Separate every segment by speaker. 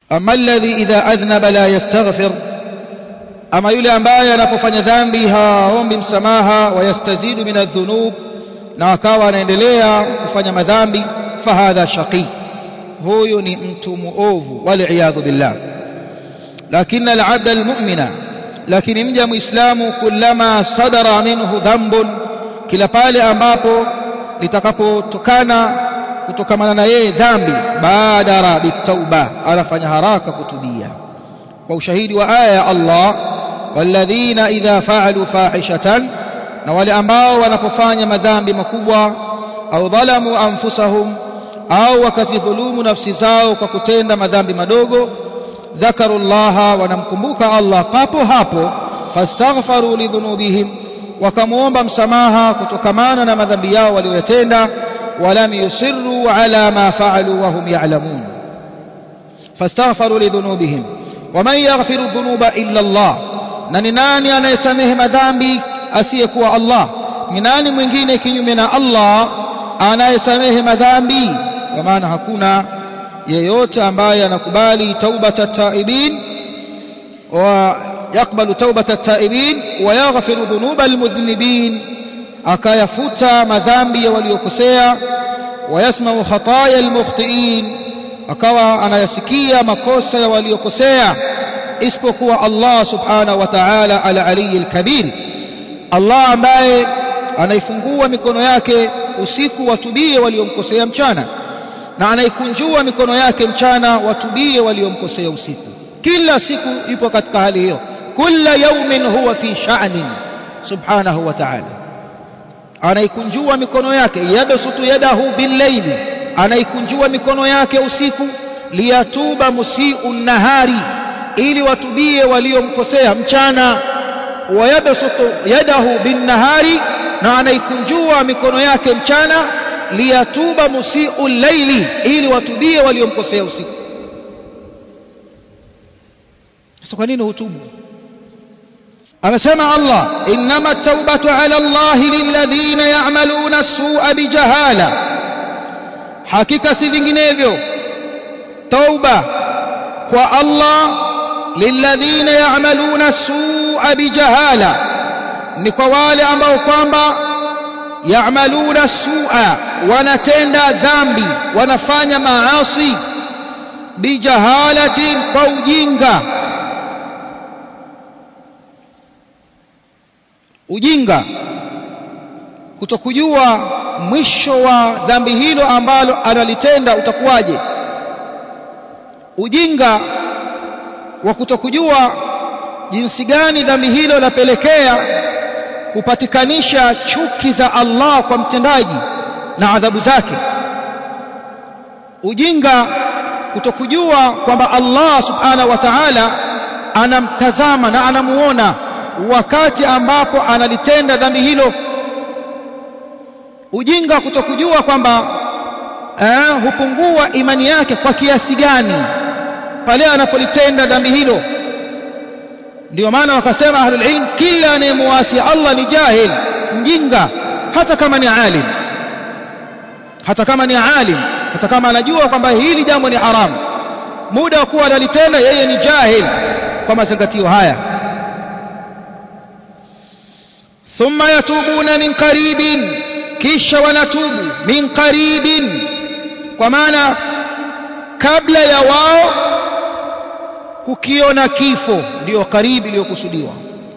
Speaker 1: ama alladhi idha adhnaba la yastaghfir ama yule ambaye anapofanya dhambi haombi msamaha wayastazidu min adhunub na akawa anaendelea kufanya madhambi fahadha shaqi huyu ni mtu muovu waliyadhu billah lakini alabda almu'mina lakini mja muislamu kullama sadara minhu dhanbun kila pale ambapo litakapotokana kutokamana na yeye dhambi badara bitauba anafanya haraka kutubia kwa ushahidi wa aya ya Allah walladhina idha fa'alu fahishatan na wale ambao wanapofanya madhambi makubwa au dhalamu anfusahum au wakazidhulumu nafsi zao kwa kutenda madhambi madogo dhakarullaha wanamkumbuka Allah papo hapo fastaghfaru lidhunubihim wakamwomba msamaha kutokamana na madhambi yao waliyotenda walam yusirru ala ma faalu wahum ya'lamun fastaghfaru lidhunubihim waman yaghfiru dhunuba illa Allah na ni nani anayesamehe madhambi asiyekuwa Allah ni nani mwingine kinyume na Allah anayesamehe madhambi kwa maana hakuna yeyote ambaye anakubali taubata taibin wa yakbalu taubata taibin wa yaghfiru dhunuba almudhnibin akayafuta madhambi ya waliokosea wa yasmau khataya almukhtiin akawa anayasikia makosa ya waliokosea isipokuwa Allah subhanahu wa ta'ala al-aliyyil kabir Allah ambaye anaifungua mikono yake usiku watubie waliomkosea mchana na anaikunjua mikono yake mchana watubie waliomkosea usiku kila siku yupo katika hali hiyo kila yaumin huwa fi sha'nin subhanahu wa ta'ala anaikunjua mikono yake yabsutu yadahu billayli anaikunjua mikono yake usiku liyatuba musii'u nahari ili watubie waliomkosea mchana wayabsutu yadahu binnahari na anaikunjua mikono yake mchana liyatuba musii'u llaili ili watubie waliomkosea usiku sasa kwa nini hutubu amesema Allah innama at-taubatu ala Allah lilladhina ya'maluna as-su'a bijahala hakika si vinginevyo tauba kwa Allah lilladhina ya'maluna as-su'a bijahala ni kwa wale ambao kwamba ya'maluna su'a wanatenda dhambi wanafanya maasi bijahalatin kwa ujinga ujinga kutokujua mwisho wa dhambi hilo ambalo analitenda utakuwaje ujinga wa kutokujua jinsi gani dhambi hilo lapelekea kupatikanisha chuki za Allah kwa mtendaji na adhabu zake ujinga kutokujua kwamba Allah subhanahu wa ta'ala anamtazama na anamuona wakati ambapo analitenda dhambi hilo ujinga kutokujua kwamba eh, hupungua imani yake kwa kiasi gani pale anapolitenda dhambi hilo ndio maana wakasema ahlul ilm kila anayemuasi Allah ni jahil mjinga hata kama ni alim hata kama ni alim hata kama anajua kwamba hili jambo ni haramu muda wa kuwa analitenda yeye ni jahil kwa mazingatio haya thumma yatubuna min qaribin kisha wanatubu min qaribin kwa maana kabla ya wao kukiona kifo ndio karibu iliyokusudiwa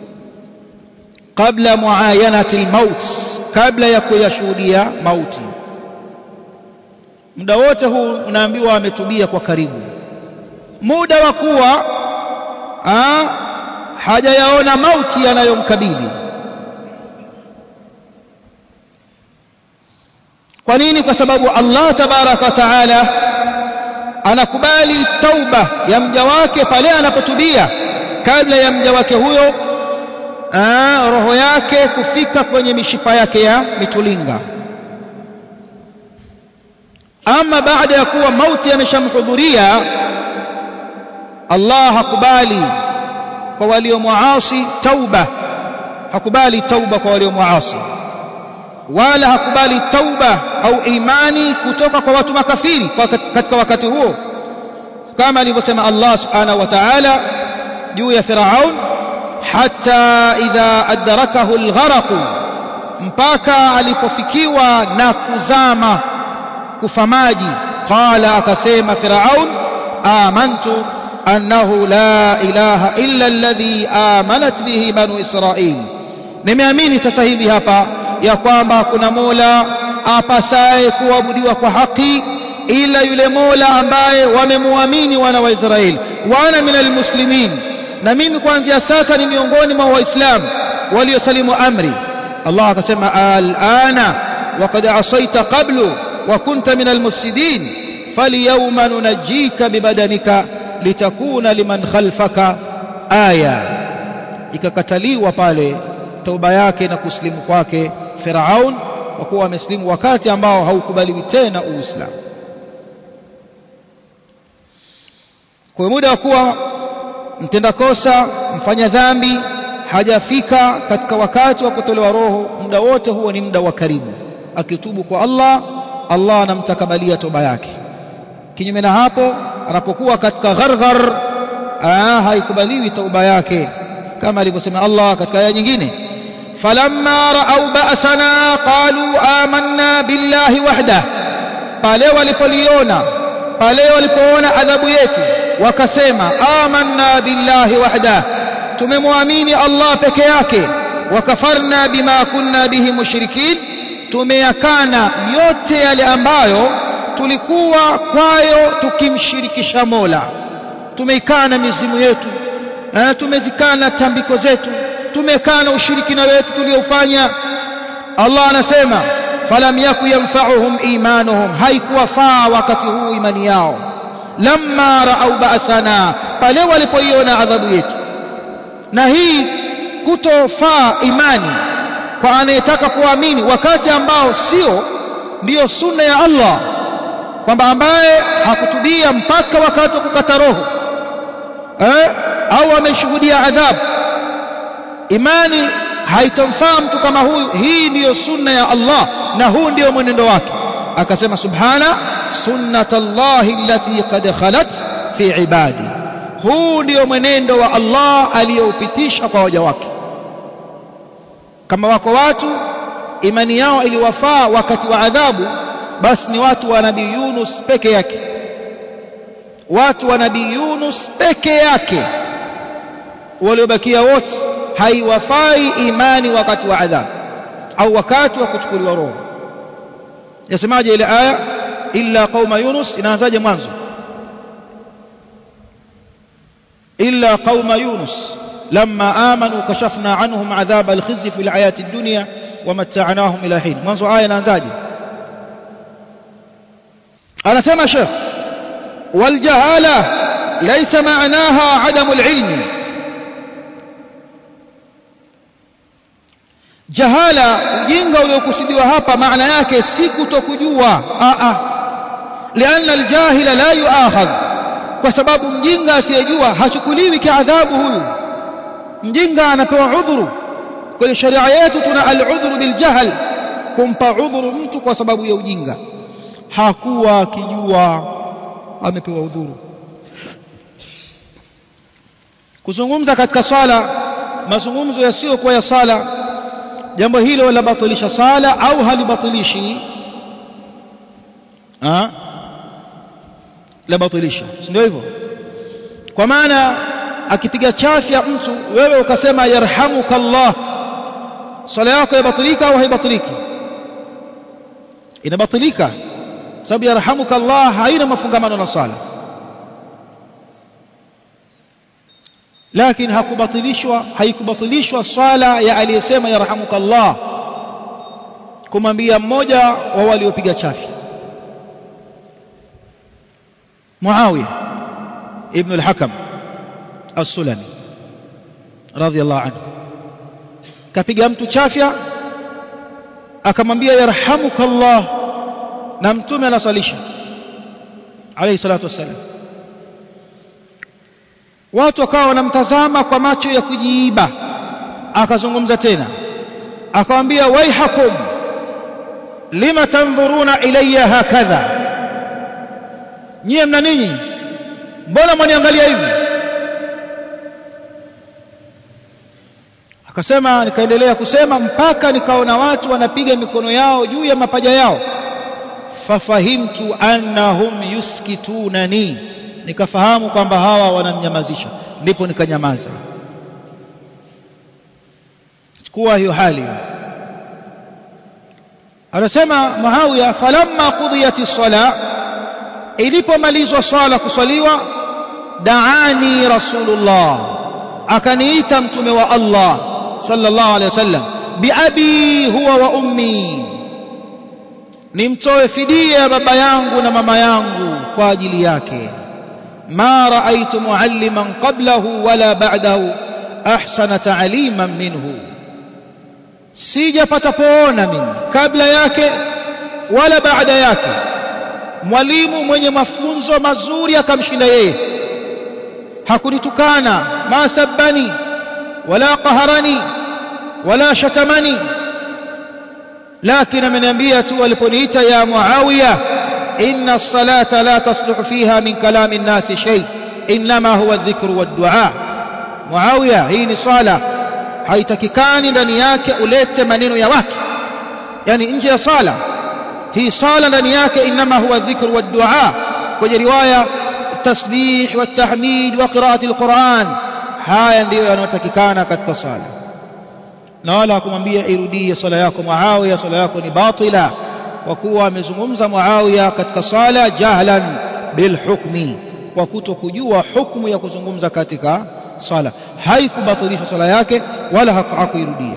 Speaker 1: kabla muayanati almaut kabla ya kuyashuhudia mauti muda wote huu unaambiwa ametubia kwa karibu muda wa kuwa hajayaona mauti yanayomkabili kwa nini kwa sababu Allah tabaraka wa taala anakubali tauba ya mja wake pale anapotubia kabla ya mja wake huyo aa, roho yake kufika kwenye mishipa yake ya mitulinga ama baada ya kuwa mauti yameshamhudhuria Allah hakubali kwa waliomuasi tauba hakubali tauba kwa waliomuasi wala hakubali tauba au imani kutoka kwa watu makafiri kwa katika wakati huo kama alivyosema Allah subhanahu wa ta'ala juu ya Firaun hatta idha adrakahu algharaq mpaka alipofikiwa na kuzama kufa maji qala akasema Firaun amantu annahu la ilaha illa alladhi amanat bihi banu Israil nimeamini sasa hivi hapa ya kwamba kuna Mola apasaye kuabudiwa kwa haki ila yule Mola ambaye wamemuamini wana wa Israeli wana minal muslimin na mimi kuanzia sasa ni miongoni mwa waislamu waliosalimu amri Allah akasema alana waqad asaita qablu wa kunta minal mufsidin falyawma nunajjika bibadanika litakuna liman khalfaka aya ikakataliwa pale toba yake na kusilimu kwake Firaun kwa kuwa amesilimu wakati ambao haukubaliwi tena Uislamu kwa muda wa kuwa mtenda kosa mfanya dhambi hajafika katika wakati wa kutolewa roho muda wote huo ni muda wa karibu akitubu kwa Allah Allah anamtakabalia toba yake kinyume na hapo anapokuwa katika gharghar haikubaliwi toba yake kama alivyosema Allah katika aya nyingine falamma ra'au ba'sana qalu amanna billahi wahda pale walipoliona pale walipoona adhabu yetu wakasema amanna billahi wahda tumemwamini Allah peke yake wakafarna bima kunna bihi mushrikin tumeyakana yote yale ambayo tulikuwa kwayo tukimshirikisha Mola tumeikana mizimu yetu eh, tumezikana tambiko zetu tumekana ushirikina wetu tuliofanya Allah anasema falam yaku yanfa'uhum imanuhum haikuwafaa wakati huu imani yao lamma ra'au ba'sana pale walipoiona adhabu yetu na hii kutofaa imani kwa anayetaka kuamini wakati ambao sio ndiyo sunna ya Allah kwamba ambaye hakutubia mpaka wakati wa kukata roho eh, au ameshuhudia adhabu imani haitomfaa mtu kama huyu hii ndiyo sunna ya Allah na huu ndiyo mwenendo wake akasema subhana sunnatallahi allati qad khalat fi ibadi huu ndiyo mwenendo wa Allah aliyoupitisha kwa waja wake kama wako watu imani yao iliwafaa wakati wa adhabu basi ni watu wa nabii Yunus peke yake watu wa nabii Yunus peke yake waliobakia wote haiwafai imani wakati wa adhabu au wakati wa kuchukuliwa roho yasemaje ile aya illa qauma yunus inaanzaje mwanzo illa qauma yunus lamma amanu kashafna anhum adhab alkhizy fi alhayati ad-dunya ومتعناهم الى حين mwanzo aya inaanzaje anasema sheikh والجهاله ليس معناها عدم العلم jahala ujinga uliokusudiwa hapa maana yake si kutokujua a a lianna aljahila la yuakhadh kwa sababu mjinga asiyejua hachukuliwi kiadhabu huyu mjinga anapewa udhuru kwenye sharia yetu tuna aludhuru biljahl kumpa udhuru mtu kwa sababu ya ujinga hakuwa akijua amepewa udhuru kuzungumza katika swala mazungumzo yasiyokuwa ya sala jambo hilo labatilisha sala au halibatilishi ah labatilisha si ndio hivyo kwa maana akipiga chafya mtu wewe ukasema yarhamuka Allah sala yako yabatilika au haibatiliki inabatilika sababu yarhamuka Allah haina mafungamano na sala lakini hakubatilishwa haikubatilishwa swala ya aliyesema yarhamuka Allah kumwambia mmoja wa waliopiga chafi Muawiya ibn al-Hakam as-Sulami radiyallahu anhu kapiga mtu chafya akamwambia yarhamuka Allah na mtume anasalisha alayhi salatu wassalam watu wakawa wanamtazama kwa macho ya kujiiba akazungumza tena akamwambia waihakum lima tanzuruna ilayya hakadha nyie mna nini mbona mwaniangalia hivi akasema nikaendelea kusema mpaka nikaona watu wanapiga mikono yao juu ya mapaja yao fafahimtu annahum yuskitunani nikafahamu kwamba hawa wananyamazisha ndipo nikanyamaza chukua hiyo hali anasema Muawiya falamma qudiyati sala ilipomalizwa swala kuswaliwa daani rasulullah akaniita mtume wa Allah sallallahu alaihi wasallam biabi huwa wa ummi nimtoe fidia baba yangu na mama yangu kwa ajili yake ma raaitu mualliman qablahu wala ba'dahu ahsana ta'liman minhu sijapata kuona mimi kabla yake wala baada yake mwalimu mwenye mafunzo mazuri akamshinda yeye hakunitukana ma sabbani wala qaharani wala shatamani lakini ameniambia tu aliponiita ya Muawiya inna as-salata la tasluhu fiha min kalami an-nas shay inma huwa adh-dhikru wad-du'a Muawiya hii ni swala haitakikani ndani yake ulete maneno ya watu yani nje ya sala hii sala ndani yake inma huwa dhikru wa dua kwenye riwaya tasbih wa tahmid wa qiraati alquran haya ndiyo yanayotakikana katika sala na wala hakumwambia irudie sala yako Muawiya sala yako ni batila kwa kuwa amezungumza Muawiya katika sala jahlan bilhukmi kwa kutokujua hukumu ya kuzungumza katika sala haikubatilisha sala yake wala hakuirudia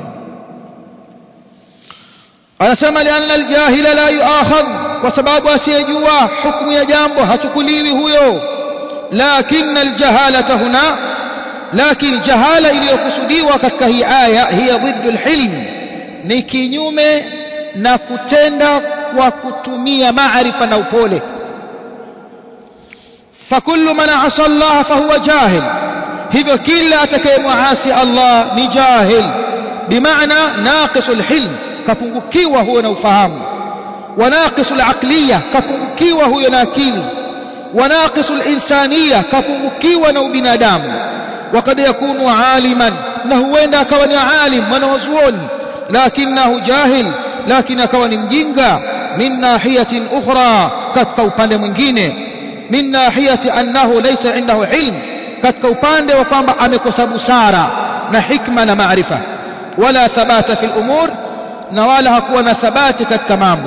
Speaker 1: anasema lianna aljahila la yuakhadh kwa sababu asiyejua hukumu ya jambo hachukuliwi huyo lakini aljahalata huna lakini jahala iliyokusudiwa katika hii aya hiya dhiddu alhilm ni kinyume na kutenda kwa kutumia maarifa na upole fakullu man asa Allah fahuwa jahil hivyo kila atakayemwasi Allah ni jahil bimaana naqisul hilm kapungukiwa huyo na ufahamu wa naqisul aqliya kapungukiwa huyo na akili wa naqisul insaniya kapungukiwa na ubinadamu وقد يكون عالما na huenda akawa ni alim mwanazuoni lakinahu jahil lakini akawa ni mjinga min nahiyatin ukhra katika upande mwingine min nahiyati annahu laysa indahu ilm katika upande wa kwamba amekosa busara na hikma na maarifa wala thabata fil umur na wala hakuwa na thabati katika mambo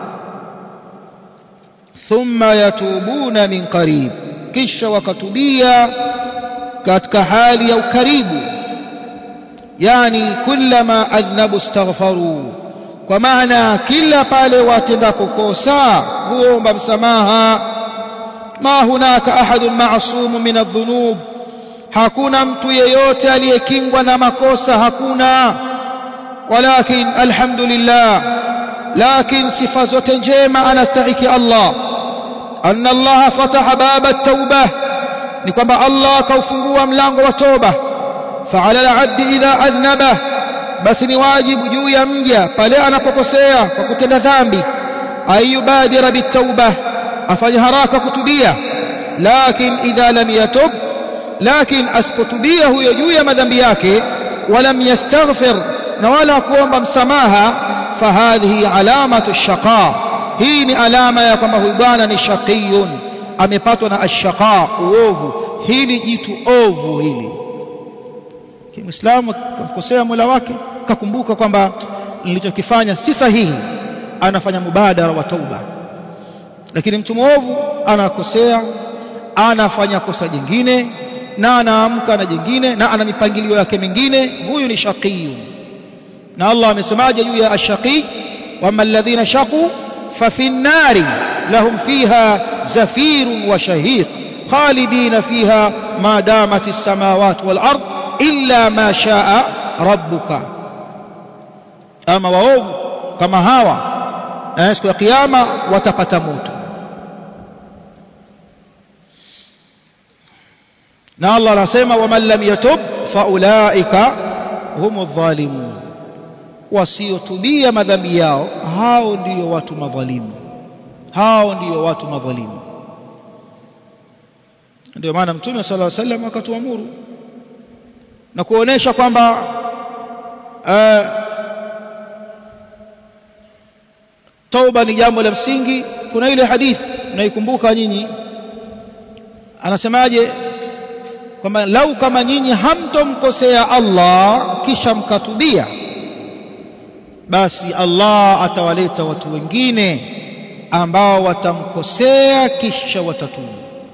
Speaker 1: thumma yatubuna min qarib kisha wakatubia katika hali ya ukaribu yani kullama adhnabu istaghfaru kwa maana kila pale watendapo kosa huomba msamaha ma hunaka ahadun ma'sumu min adh-dhunub hakuna mtu yeyote aliyekingwa na makosa hakuna walakin alhamdulillah lakin sifa zote njema anastahiki Allah anna Allah fataha baba at-taubah ni kwamba Allah akaufungua mlango wa toba fa'ala al-'abdi idha adhnaba basi ni wajibu juu ya mja pale anapokosea kwa kutenda dhambi ayubadira bitauba afanye haraka kutubia lakin idha lam yatub lakin asipotubia huyo juu ya madhambi yake walam yastaghfir na wala kuomba msamaha fahadhihi alamatu shaqa hii ni alama ya kwamba huyu bwana ni shaqiyun amepatwa na ashaqa uovu hili jitu ovu hili Muislamu akamkosea Mola wake kakumbuka kwamba nilichokifanya si sahihi anafanya mubadara wa tauba lakini mtu mwovu anakosea anafanya kosa jingine na anaamka na jingine na ana mipangilio yake mingine huyu ni shaqiyu na Allah amesemaje juu ya ashaqi wama alladhina shaqu ففي النار لهم فيها زفير وشهيق خالدين فيها ما دامت السماوات والأرض إلا ما شاء ربك أما وأوب كما هاوى siku ya kiyama watapata moto na Allah anasema waman lam yatub faulaika humu dhalimun wasiotubia madhambi yao hao ndiyo watu madhalimu hao ndiyo watu madhalimu ndio maana mtume sallallahu alaihi wasallam akatuamuru na kuonesha kwamba uh, tauba ni jambo la msingi kuna ile hadithi mnaikumbuka nyinyi anasemaje kwamba lau kama nyinyi hamtomkosea Allah kisha mkatubia basi Allah atawaleta watu wengine ambao watamkosea kisha watatubu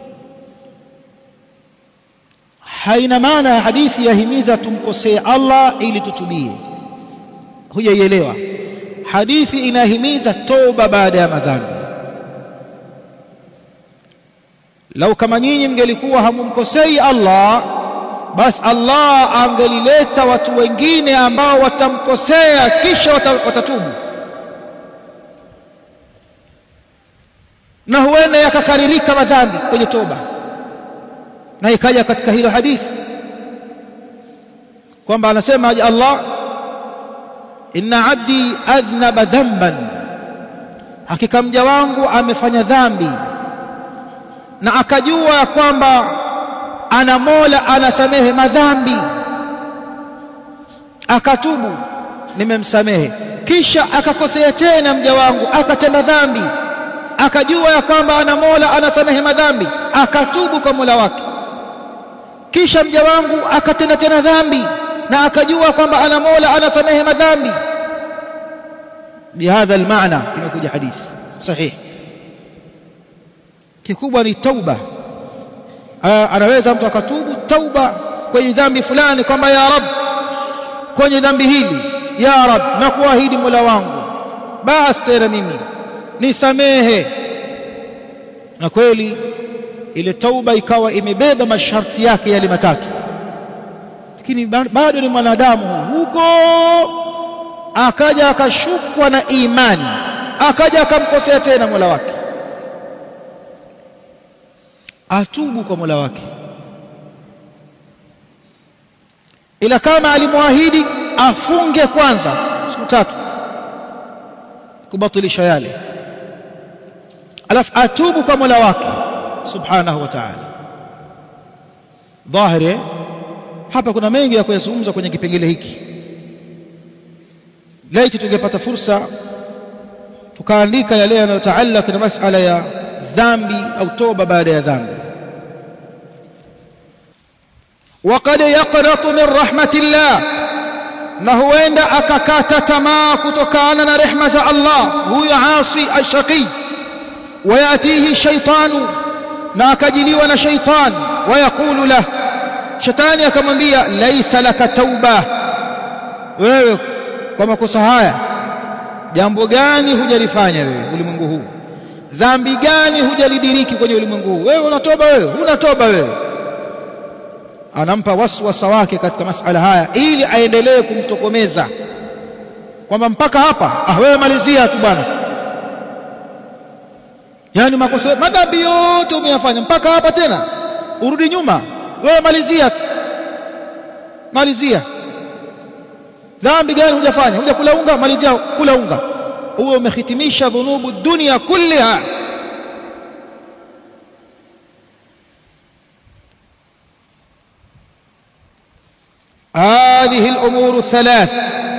Speaker 1: haina maana ya hadithi yahimiza tumkosee Allah ili tutubie hujaielewa hadithi inahimiza toba baada ya madhambi lau kama nyinyi mngelikuwa hamumkosei Allah basi Allah angelileta watu wengine ambao watamkosea kisha watatubu na huenda yakakaririka madhambi kwenye toba na ikaja katika hilo hadithi kwamba anasema Allah inna abdi adhnaba dhanban hakika mja wangu amefanya dhambi na akajua kwamba ana Mola anasamehe madhambi akatubu nimemsamehe kisha akakosea tena mja wangu akatenda dhambi akajua ya kwamba ana Mola anasamehe madhambi akatubu kwa Mola wake kisha mja wangu akatenda tena dhambi na akajua kwamba ana Mola anasamehe madhambi bihadha almaana imekuja hadithi sahihi kikubwa ni tauba anaweza mtu akatubu tauba kwenye dhambi fulani kwamba ya rab kwenye dhambi hili ya rab na kuahidi mola wangu basi tena mimi nisamehe na kweli ile tauba ikawa imebeba masharti yake yale matatu lakini bado ni mwanadamu huko akaja akashukwa na imani akaja akamkosea tena mola wake atubu kwa mola wake ila kama alimwahidi afunge kwanza siku tatu kubatilisha yale alafu atubu kwa mola wake subhanahu wa ta'ala dhahiri hapa kuna mengi ya kuyazungumza kwenye kipengele hiki laiti tungepata fursa tukaandika yale yanayotaallaka na masala ya dhambi au toba baada ya dhambi وقد يقنط من رحمة الله na huenda akakata tamaa kutokana na rehma za Allah huyo asi ashaqi wayatihi shaitanu na akajiliwa na shaitan wayaqulu lah shetani akamwambia laisa laka tauba wewe kwa makosa haya jambo gani hujalifanya wewe ulimwengu huu dhambi gani hujalidiriki kwenye ulimwengu huu wewe unatoba wewe unatoba wewe anampa waswasa wake katika masala haya ili aendelee kumtokomeza kwamba mpaka hapa ah wewe malizia tu bwana yani makosa madhambi yote umeyafanya mpaka hapa tena urudi nyuma wewe malizia tu malizia dhambi gani hujafanya hujakula unga malizia kula unga uwe umehitimisha dhunubu dunia kulliha هذه الأمور الثلاث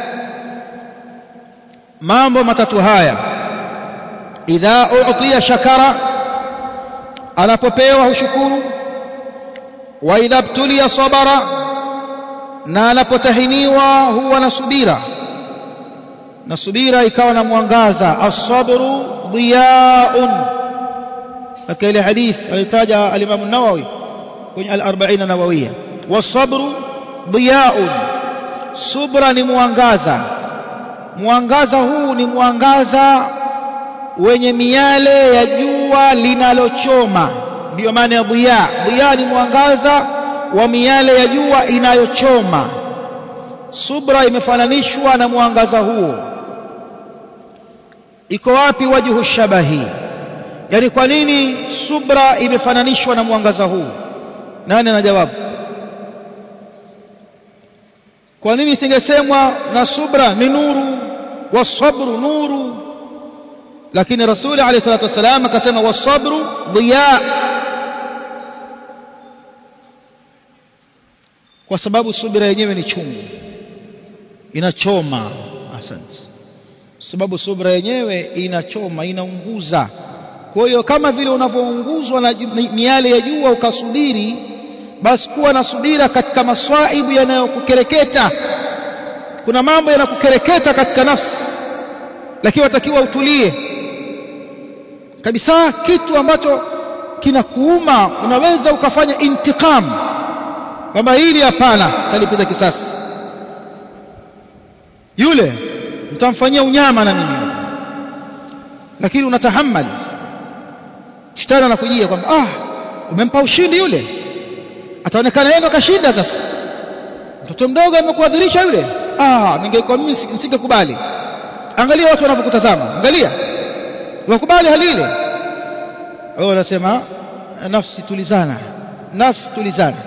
Speaker 1: mambo matatu haya idha u'tiya shakara anapopewa hushukuru wa idha btuliya sabara na anapotahiniwa huwa na subira na subira ikawa na mwangaza as-sabru diyaun katika ile hadith alitaja al-Imam an-Nawawi kwenye al-40 nawawiyya was-sabru diyaun subra ni mwangaza mwangaza huu ni mwangaza wenye miale ya jua linalochoma ndiyo maana ya dhiya dhiya ni mwangaza wa miale ya jua inayochoma subra imefananishwa na mwangaza huo iko wapi wajhu shabahi yani kwa nini subra imefananishwa na mwangaza huu nani ana jawabu kwa nini isingesemwa na subra ni nuru wasabru nuru lakini rasuli alayhi salatu wasalam akasema wasabru dhiya kwa sababu subira yenyewe ni chungu inachoma asante sababu subira yenyewe inachoma inaunguza kwa hiyo kama vile unavyounguzwa na miale ya jua ukasubiri basi kuwa na subira katika maswaibu yanayokukereketa kuna mambo yanakukereketa katika nafsi lakini watakiwa utulie kabisa kitu ambacho kinakuuma unaweza ukafanya intikam kwamba hili hapana talipiza kisasi yule mtamfanyia unyama na mimi lakini unatahammali shetani anakujia kwamba ah umempa ushindi yule ataonekana yeye ndo kashinda sasa mtoto mdogo amekuadhirisha yule ah ningekuwa mimi nisingekubali angalia watu wanavyokutazama angalia wakubali hali ile wao wanasema nafsi tulizana nafsi tulizana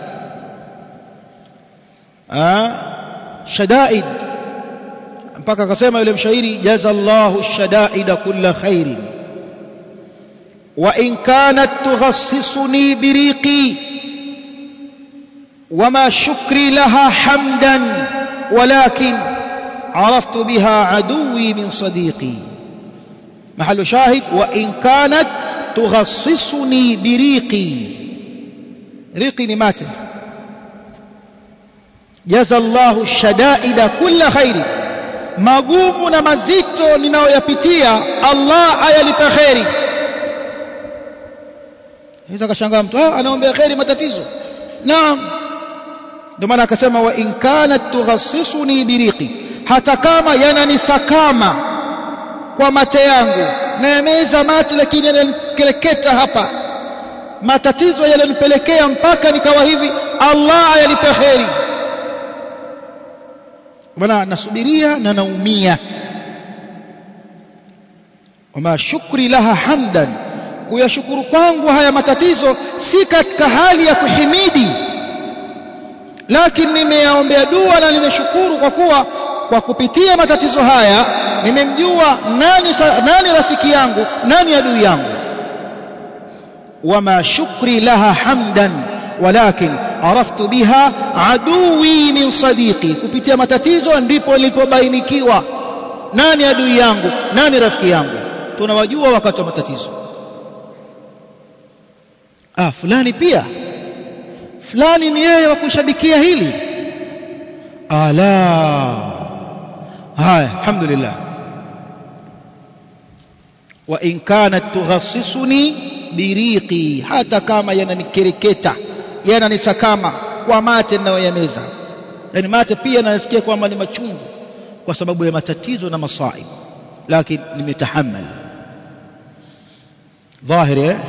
Speaker 1: ah shadaid mpaka akasema yule mshairi jazallahu shadaida kulla khairin wa in kanat tughassisuni biriqi وما شكري لها حمدا ولكن عرفت بها عدوي من صديقي محل شاهد وإن كانت تغصصني بريقي ريقي نماته جزى الله الشدائد كل خير magumu na mazito ninayoyapitia Allah ayalipa kheri hizo akashangaa mtu ah anaombea kheri matatizo naam ndio maana akasema wa in kanat tughassisuni biriqi hata kama yananisakama kwa mate yangu nayameza mate lakini yananikereketa hapa matatizo yalionipelekea mpaka nikawa hivi Allah ayalipe kheri bwana nasubiria na naumia wama shukri laha hamdan kuyashukuru kwangu haya matatizo si katika hali ya kuhimidi lakini nimeyaombea dua na nimeshukuru kwa kuwa kwa kupitia matatizo haya nimemjua nani, nani rafiki yangu nani adui yangu wama shukri laha hamdan walakin araftu biha aduwi min sadiqi kupitia matatizo ndipo nilipobainikiwa nani adui yangu nani rafiki yangu tunawajua wakati wa matatizo ah fulani pia fulani ni yeye wa kushabikia hili ala haya alhamdulillah wa in kanat tughassisuni biriqi hata kama yananikereketa yananisakama kwa mate ninayoyameza yani mate pia nasikia kwamba ni machungu kwa sababu ya matatizo na masaib lakini nimetahammal dhahiri eh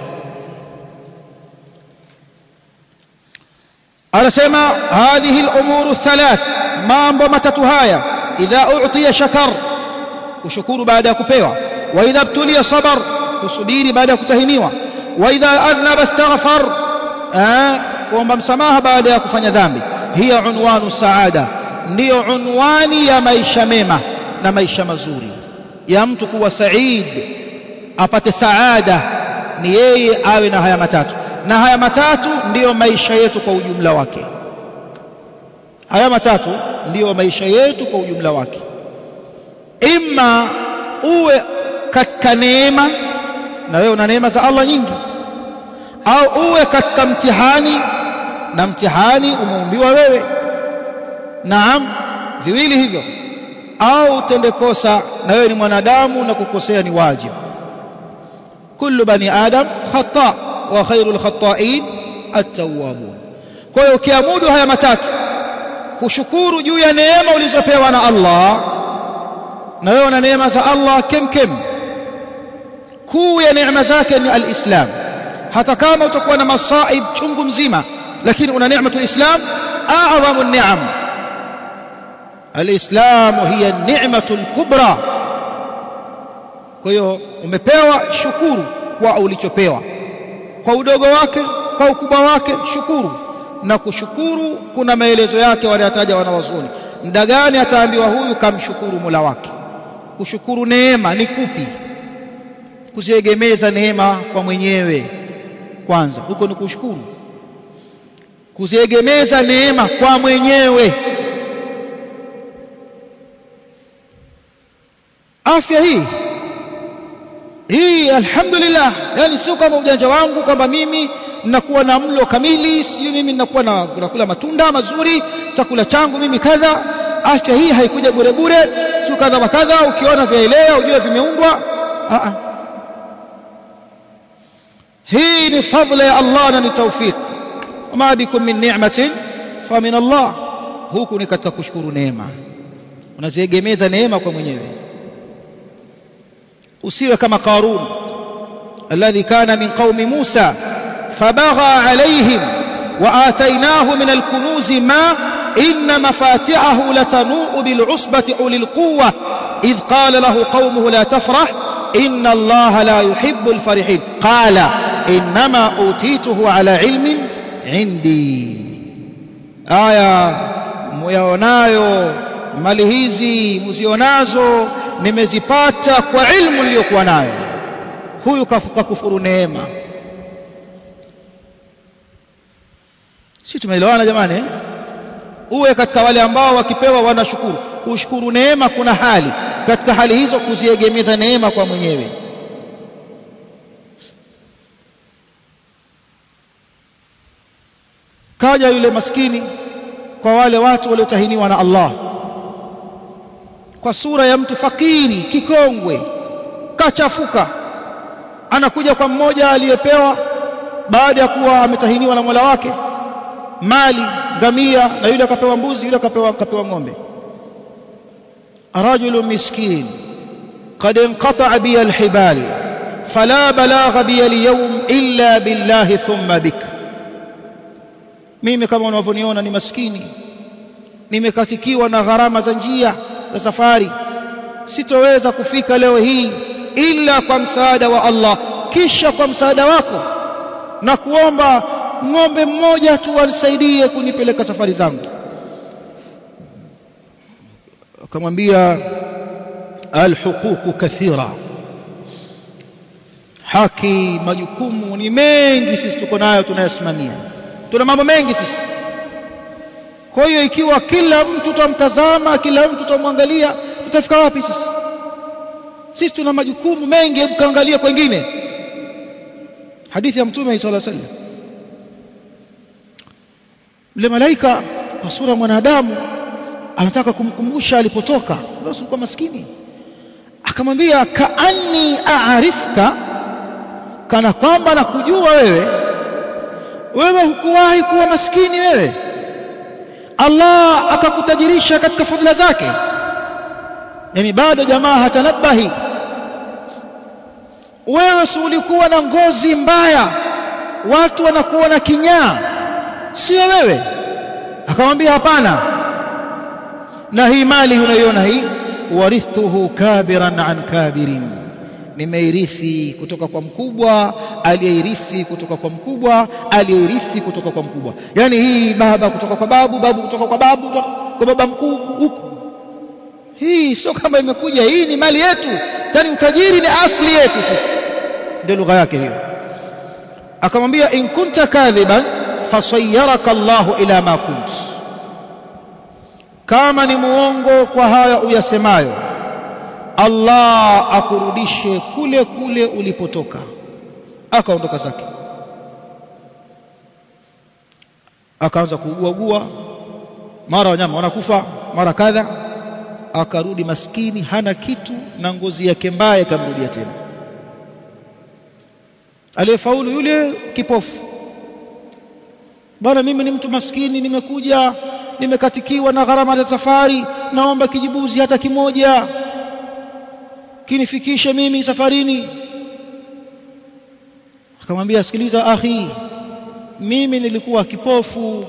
Speaker 1: anasema hadhihi al-umuru thalath mambo matatu haya idha u'tiya shakar kushukuru baada ya kupewa wa idha btuliya sabar kusubiri baada ya kutahiniwa wa idha adhnaba astaghfar kuomba msamaha baada ya kufanya dhambi hiya unwanu saada ndiyo unwani ya maisha mema na maisha mazuri ya mtu kuwa said apate saada ni yeye awe na haya matatu na haya matatu ndiyo maisha yetu kwa ujumla wake haya matatu ndiyo maisha yetu kwa ujumla wake imma uwe katika neema na wewe una neema za Allah nyingi au uwe katika mtihani na mtihani umeumbiwa wewe naam viwili hivyo au utende kosa na wewe ni mwanadamu na kukosea ni wajibu kullu bani adam khata wa khairul khata'in at-tawwabun kwa hiyo ukiamudu haya matatu kushukuru juu ya neema ulizopewa na Allah na wewe una neema za Allah kemkem kuu ya neema zake ni al-islam hata kama utakuwa na masaib chungu mzima lakini una neema al-islam a'zamu an-ni'am al-islam hiya ni'matu al-kubra kwa hiyo umepewa shukuru kwa ulichopewa kwa udogo wake kwa ukubwa wake shukuru na kushukuru kuna maelezo yake wanayataja wanawazuni muda gani ataambiwa huyu kamshukuru Mola wake kushukuru neema ni kupi kuziegemeza neema kwa mwenyewe kwanza huko ni kushukuru kuziegemeza neema kwa mwenyewe afya hii hii alhamdulillah yani sio kama ujanja wangu kwamba mimi ninakuwa na mlo kamili sio mimi ninakuwa na nakula matunda mazuri chakula changu mimi kadha afya hii haikuja bure bure sio kadha wa kadha ukiona vyaelea ujue vimeundwa hii ni fadla ya Allah na ni tawfik ma bikum min ni'matin fa min Allah huku ni katika kushukuru neema unaziegemeza neema kwa mwenyewe usiwe kama Qarun alladhi kana min qaumi Musa fabagha alayhim wa atainahu min alkunuz ma inna mafatihahu latanuu bil'usbati ulil quwwa idh qala lahu qaumuhu la tafrah inna allaha la yuhibbu alfarihin qala innama utituhu ala ilmin indi aya muyaonayo mali hizi mzionazo nimezipata kwa ilmu niliyokuwa nayo huyu kakufuru neema si tumeelewana jamani eh? uwe katika wale ambao wakipewa wanashukuru kushukuru neema kuna hali katika hali hizo kuziegemeza neema kwa mwenyewe kaja yule maskini kwa wale watu waliotahiniwa na Allah kwa sura ya mtu fakiri kikongwe kachafuka anakuja kwa mmoja aliyepewa baada ya kuwa ametahiniwa na Mola wake mali ngamia na yule akapewa mbuzi yule akapewa akapewa ng'ombe rajul miskin قد انقطع بي الحبال فلا بلاغ بي اليوم إلا بالله ثم بك mimi kama unavyoniona ni maskini nimekatikiwa na gharama za njia za safari sitoweza kufika leo hii ila kwa msaada wa Allah kisha kwa msaada wako na kuomba ng'ombe mmoja tu anisaidie kunipeleka safari zangu akamwambia alhuququ kathira haki majukumu ni mengi sisi tuko nayo tunayosimamia tuna mambo mengi sisi kwa hiyo ikiwa kila mtu tutamtazama kila mtu tutamwangalia tutafika wapi sisi sisi tuna majukumu mengi hebu kaangalia kwengine hadithi ya mtume sallallahu alaihi wasallam yule malaika kwa sura mwanadamu anataka kumkumbusha alipotoka basi kwa maskini akamwambia kaanni aarifka kana kwamba nakujua wewe wewe hukuwahi kuwa maskini wewe Allah akakutajirisha katika fadhila zake yani bado jamaa hatanabahi wewe si ulikuwa na ngozi mbaya watu wanakuona kinyaa sio wewe akamwambia hapana na hii mali unayoiona hii warithuhu kabiran an kabirin nimeirithi kutoka kwa mkubwa aliyeirithi kutoka kwa mkubwa aliyeirithi kutoka kwa mkubwa yani hii baba kutoka kwa babu babu kutoka kwa babu kwa baba mkuu huku hii sio kama imekuja hii ni mali yetu yani utajiri ni asli yetu sisi ndio lugha yake hiyo akamwambia in kunta kadhiban fasayyaraka Allahu ila ma kunt kama ni muongo kwa haya uyasemayo Allah akurudishe kule kule ulipotoka akaondoka zake akaanza kuuguaugua mara wanyama wanakufa mara kadha akarudi maskini hana kitu na ngozi yake mbaya ikamrudia tena aliyefaulu yule kipofu bwana mimi ni mtu maskini nimekuja nimekatikiwa na gharama za safari naomba kijibuzi hata kimoja kinifikishe mimi safarini akamwambia sikiliza akhi mimi nilikuwa kipofu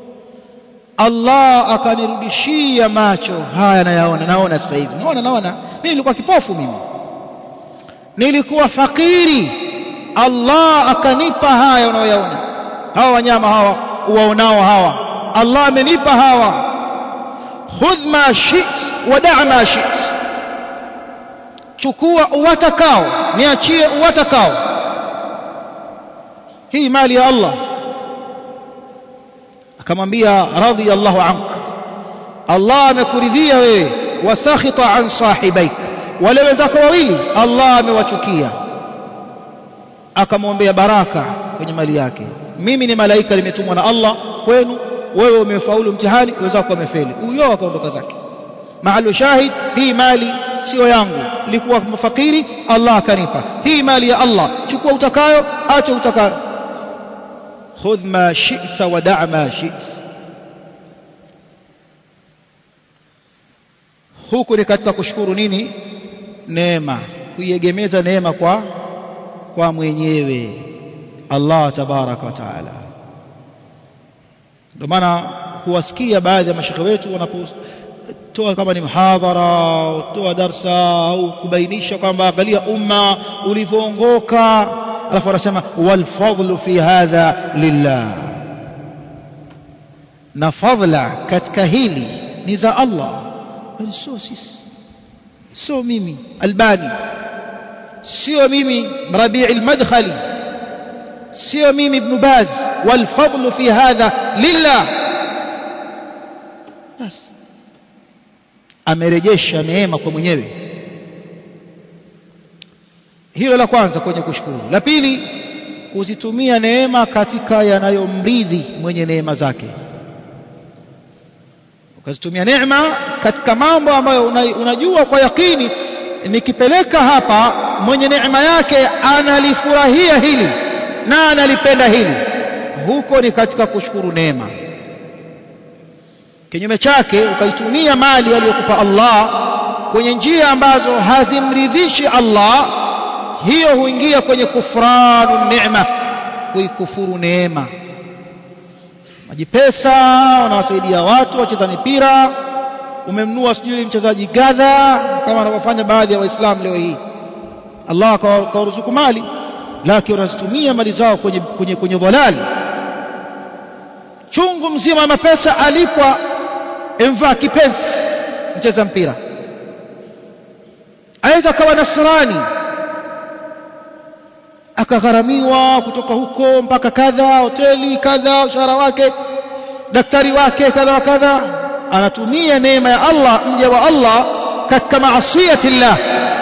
Speaker 1: Allah akanirudishia macho haya nayaona naona sasa hivi naona naona mimi nilikuwa kipofu mimi nilikuwa fakiri Allah akanipa haya unayoyaona hawa wanyama hawa uwaonao hawa Allah amenipa hawa khudh ma shit wa da' ma shit chukua uwatakao niachie uwatakao hii mali ya Allah akamwambia radhiyallahu anka Allah amekuridhia wewe wasakhita an sahibaik wale wenzako wawili Allah amewachukia akamwombea baraka kwenye mali yake mimi ni malaika nimetumwa na Allah kwenu wewe umefaulu mtihani wenzako wamefeli huyo akaondoka zake mahali shahid hii mali sio yangu nilikuwa mfakiri Allah akanipa hii mali ya Allah chukua utakayo acha utakayo khudh ma shi'ta wa da' ma shi'ta huku ni katika kushukuru nini neema kuiegemeza neema kwa kwa mwenyewe Allah tabaraka wa taala ndio maana huwasikia baadhi ya mashaka wetu wanapotoa kama ni mhadhara toa darsa au kubainisha kwamba angalia umma ulivyoongoka alafu wanasema wal fadlu fi hadha lillah na fadla katika hili ni za Allah sio sisi sio mimi albani sio mimi rabii almadkhali sio mimi ibn baz wal fadlu fi hadha lillah bas amerejesha neema kwa mwenyewe hilo la kwanza kwenye kushukuru la pili kuzitumia neema katika yanayomridhi mwenye neema zake ukazitumia neema katika mambo ambayo unajua kwa yakini nikipeleka hapa mwenye neema yake analifurahia hili na analipenda hili huko ni katika kushukuru neema kinyume chake ukaitumia mali aliyokupa Allah kwenye njia ambazo hazimridhishi Allah hiyo huingia kwenye kufranu neema kuikufuru neema majipesa wanawasaidia watu wacheza mipira umemnua sijui mchezaji gadha kama wanavyofanya baadhi ya waislamu leo hii Allah akawaruzuku mali lakini wanazitumia mali zao kwenye, kwenye, kwenye dhalali chungu mzima mapesa alipwa emvaa kipenzi mcheza mpira aweza akawa nasrani akagharamiwa kutoka huko mpaka kadha hoteli kadha ushahara wake daktari wake kadha wa kadha anatumia neema ya Allah mja wa Allah katika maasiyati llah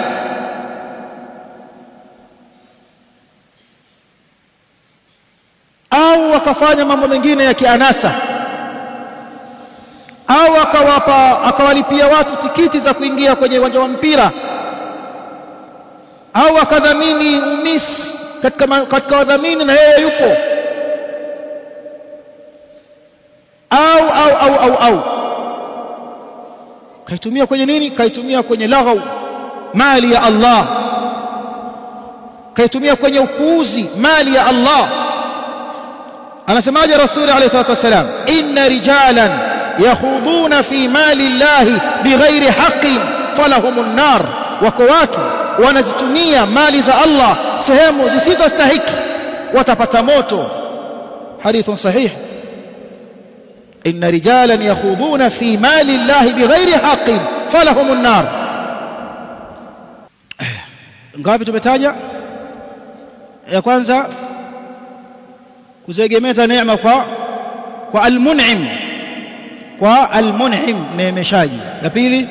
Speaker 1: au akafanya mambo mengine ya kianasa au akawapa akawalipia watu tikiti za kuingia kwenye uwanja wa mpira au akadhamini umis katika katika wadhamini na yeye yupo au au au au au kaitumia kwenye nini kaitumia kwenye laghau mali ya Allah kaitumia kwenye upuuzi mali ya Allah anasemaje rasuli alayhi salatu wasalam inna rijalan yakhuduna fi mali llahi bighairi haqqin falahumun nar wako watu wanazitumia mali za Allah sehemu zisizostahiki watapata moto hadithun sahih inna rijalan yakhuduna fi mali llahi bighairi haqqin falahumun nar ngapi tumetaja ya kwanza kuzegemeza neema kwa kwa almun'im kwa almun'im neemeshaji la pili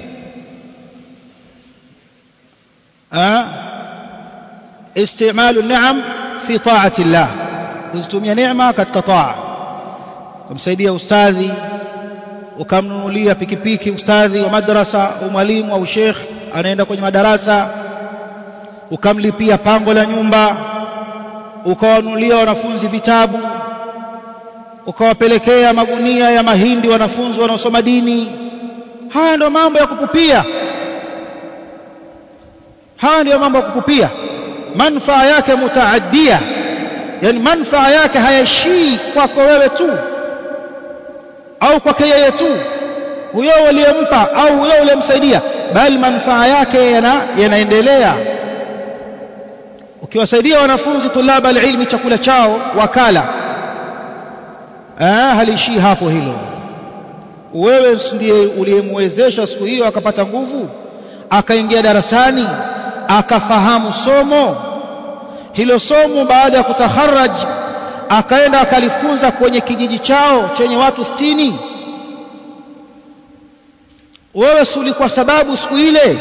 Speaker 1: استعمال النعم في طاعة الله kuzitumia neema katika taa kumsaidia ustadhi ukamnunulia pikipiki ustadhi wa madrasa au mwalimu au sheikh anaenda kwenye madarasa ukamlipia pango la nyumba ukawanunulia wanafunzi vitabu ukawapelekea magunia ya mahindi wanafunzi wanaosoma dini haya ndio mambo ya kupupia haya ndiyo mambo ya kukupia manfaa yake mutaaddia yani manfaa yake hayaishii kwako wewe tu au kwake yeye tu huyo uliyempa au huyo uliyemsaidia bali manfaa yake yana, yanaendelea ukiwasaidia wanafunzi tulaba alilmi chakula chao wakala ah haliishii hapo hilo wewe ndiye uliyemwezesha siku hiyo akapata nguvu akaingia darasani akafahamu somo hilo somo baada ya kutaharaj akaenda akalifunza kwenye kijiji chao chenye watu sitini wewe si kwa sababu siku ile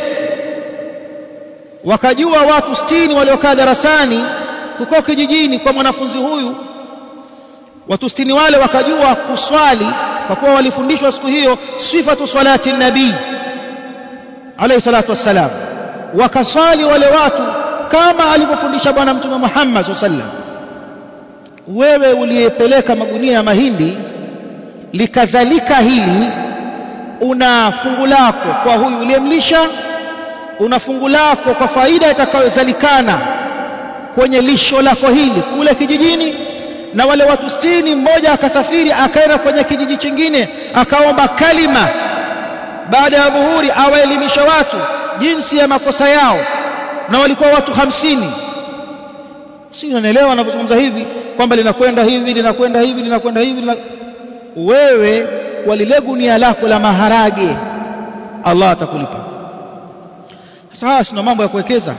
Speaker 1: wakajua watu sitini waliokaa darasani huko kijijini kwa mwanafunzi huyu watu sitini wale wakajua kuswali kwa kuwa walifundishwa siku hiyo sifatu salati nabii alayhi salatu wassalam wakaswali wale watu kama alivyofundisha bwana mtume Muhammad sallam wewe uliyepeleka magunia ya mahindi likazalika hili una fungu lako kwa huyu uliyemlisha una fungu lako kwa faida itakayozalikana kwenye lisho lako hili kule kijijini na wale watu sitini mmoja akasafiri akaenda kwenye kijiji chingine akaomba kalima baada ya dhuhuri awaelimisha watu jinsi ya makosa yao na walikuwa watu hamsini si unanielewa anapozungumza hivi kwamba linakwenda hivi linakwenda hivi linakwenda hivi lina... wewe kwa lile gunia lako la maharage Allah atakulipa sasa haya sina mambo ya kuwekeza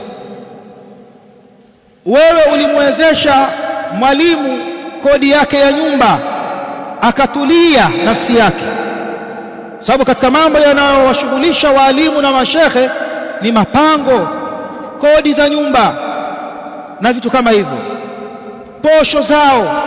Speaker 1: wewe ulimwezesha mwalimu kodi yake ya nyumba akatulia nafsi yake sababu katika mambo yanayowashughulisha waalimu na mashehe ni mapango kodi za nyumba na vitu kama hivyo posho zao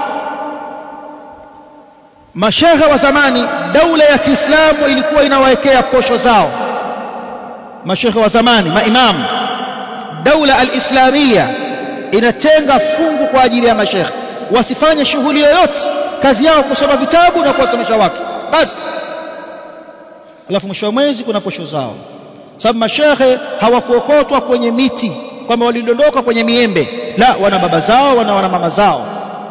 Speaker 1: mashehe wa zamani daula ya Kiislamu ilikuwa inawawekea posho zao mashehe wa zamani maimamu daula al-islamia inatenga fungu kwa ajili ya mashehe wasifanye shughuli yoyote kazi yao kusoma vitabu na kuwasomesha watu basi alafu mwisho wa mwezi kuna posho zao sababu mashehe hawakuokotwa kwenye miti kwamba walidondoka kwenye miembe la wana baba zao wana wana mama zao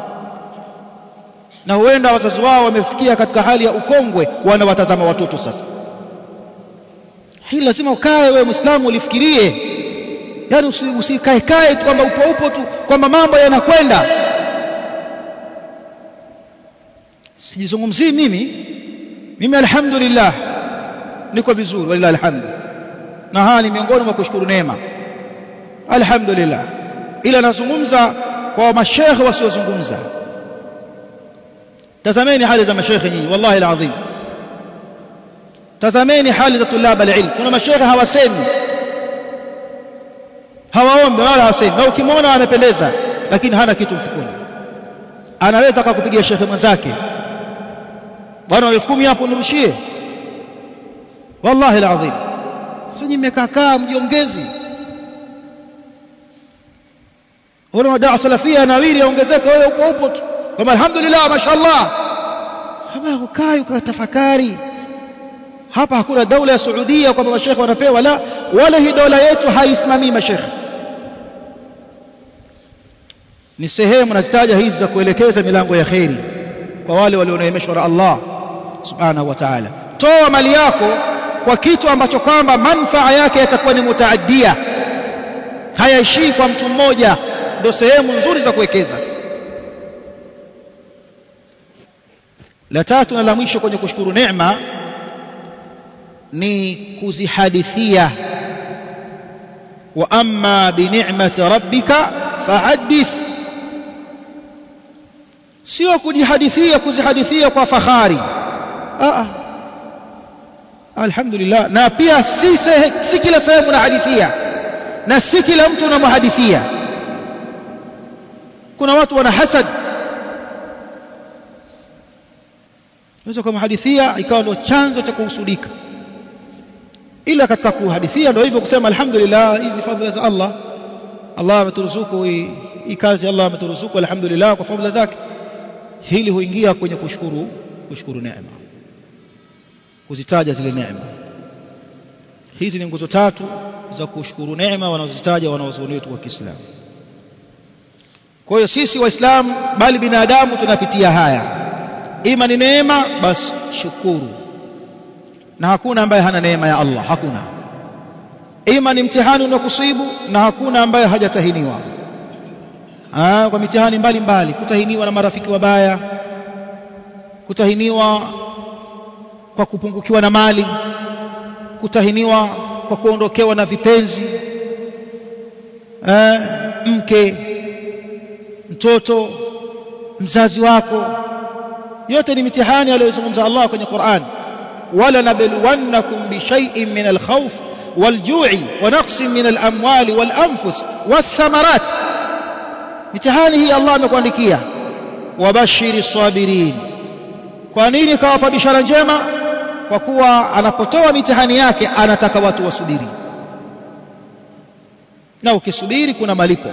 Speaker 1: na huenda wazazi wao wamefikia katika hali ya ukongwe wanawatazama watoto sasa hili lazima ukae wewe muislamu ulifikirie yani usikae kae tu kwamba upo upo tu kwamba mambo yanakwenda sijizungumzii mimi mimi alhamdulillah niko vizuri walillahi alhamdu na haya ni miongoni mwa kushukuru neema alhamdulillah ila nazungumza kwa mashekhe wasiozungumza tazameni hali za mashekhe nyinyi wallahi alazim tazameni hali za tulaba alilm kuna mashekhe hawasemi hawaombi wala hawasemi na ukimwona amependeza lakini hana kitu mfukoni anaweza akakupigia shekhe mwenzake bwana elfu kumi hapo nirushie wallahi alazim sio nyinyi mmekaa mjiongezi wale madaa salafia nawiri yaongezeka wewe upo upo tu kama alhamdulillah mashaallah hapa ukai ukatafakari hapa hakuna daula ya Saudia kwamba mashekhe wanapewa la wala hii dola yetu haisimamii mashekhe ni sehemu nazitaja hizi za kuelekeza milango ya kheri kwa wale walioneemeshwa na Allah subhanahu wa ta'ala toa mali yako kwa kitu ambacho kwamba manfaa yake yatakuwa ni mutaaddia hayaishii kwa mtu mmoja ndio sehemu nzuri za kuwekeza la tatu na la mwisho kwenye kushukuru neema ni kuzihadithia wa amma bi ni'mati rabbika fahadith sio kujihadithia kuzihadithia kwa fahari ah alhamdulillah na pia si, sehe, si kila sehemu unahadithia na si kila mtu unamhadithia kuna watu wana hasad unaweza kumhadithia ikawa ndio chanzo cha kuhusudika ila katika kuhadithia ndio hivyo kusema alhamdulillah hizi fadhila za Allah Allah ameturuzuku hii kazi Allah ameturuzuku alhamdulillah kwa fadhila zake hili huingia kwenye kushukuru kushukuru neema kuzitaja zile neema hizi ni nguzo tatu za kushukuru neema wanazozitaja wanawazuoni wetu wa Kiislamu kwa hiyo sisi waislamu bali binadamu tunapitia haya ima ni neema basi shukuru na hakuna ambaye hana neema ya Allah hakuna ima ni mtihani unakusibu na hakuna ambaye hajatahiniwa Aa, kwa mitihani mbalimbali kutahiniwa na marafiki wabaya kutahiniwa kwa kupungukiwa na mali kutahiniwa kwa kuondokewa na vipenzi Aa, mke mtoto mzazi wako yote ni mitihani aliyozungumza Allah kwenye Qur'an wala nabluwannakum bishay'in min alkhawf walju'i wa naqsin min alamwali walanfus wathamarat mitihani hii Allah amekuandikia wabashiri sabirin kwa nini kawapa bishara njema kwa kuwa anapotoa mitihani yake anataka watu wasubiri na ukisubiri kuna malipo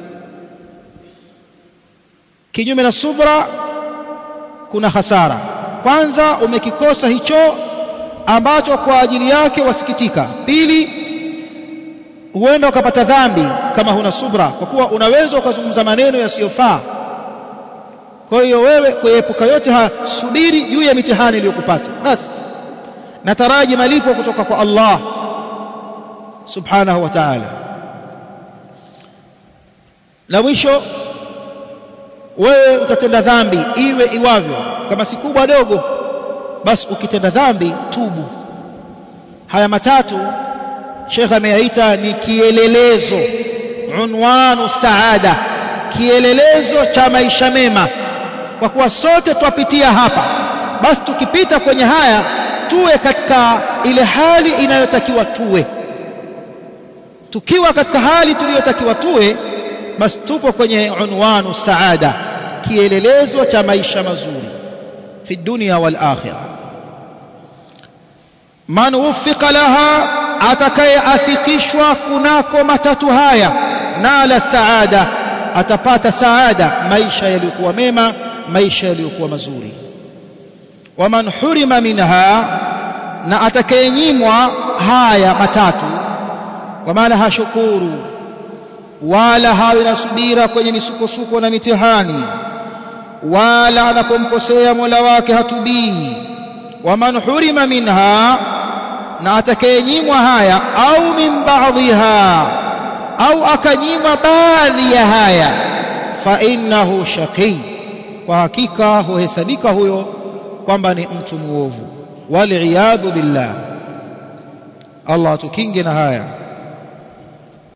Speaker 1: kinyume na subra kuna hasara kwanza umekikosa hicho ambacho kwa ajili yake wasikitika pili huenda ukapata dhambi kama huna subra kwa kuwa unaweza ukazungumza maneno yasiyofaa kwa hiyo wewe kuepuka yote haya subiri juu ya mitihani iliyokupata basi nataraji malipo kutoka kwa Allah subhanahu wa ta'ala na mwisho wewe utatenda dhambi iwe iwavyo kama si kubwa dogo basi ukitenda dhambi tubu haya matatu Sheikh ameyaita ni kielelezo unwanu saada kielelezo cha maisha mema kwa kuwa sote twapitia hapa basi tukipita kwenye haya tuwe katika ile hali inayotakiwa tuwe tukiwa katika hali tuliyotakiwa tuwe basi tupo kwenye unwanu saada kielelezo cha maisha mazuri fi dunia wal akhirah man wuffiqa laha atakayeafikishwa kunako matatu haya nala saada atapata saada maisha yaliyokuwa mema maisha yaliyokuwa mazuri waman hurima minha na atakayenyimwa haya matatu kwa maana hashukuru wala hawe na subira kwenye misukosuko na mitihani wala anapomkosea Mola wake hatubii waman hurima minha na atakayenyimwa haya au min baadhiha au akanyimwa baadhi ya haya fa innahu shaqi kwa hakika huhesabika huyo kwamba ni mtu muovu waliyadhu billah Allah atukinge na haya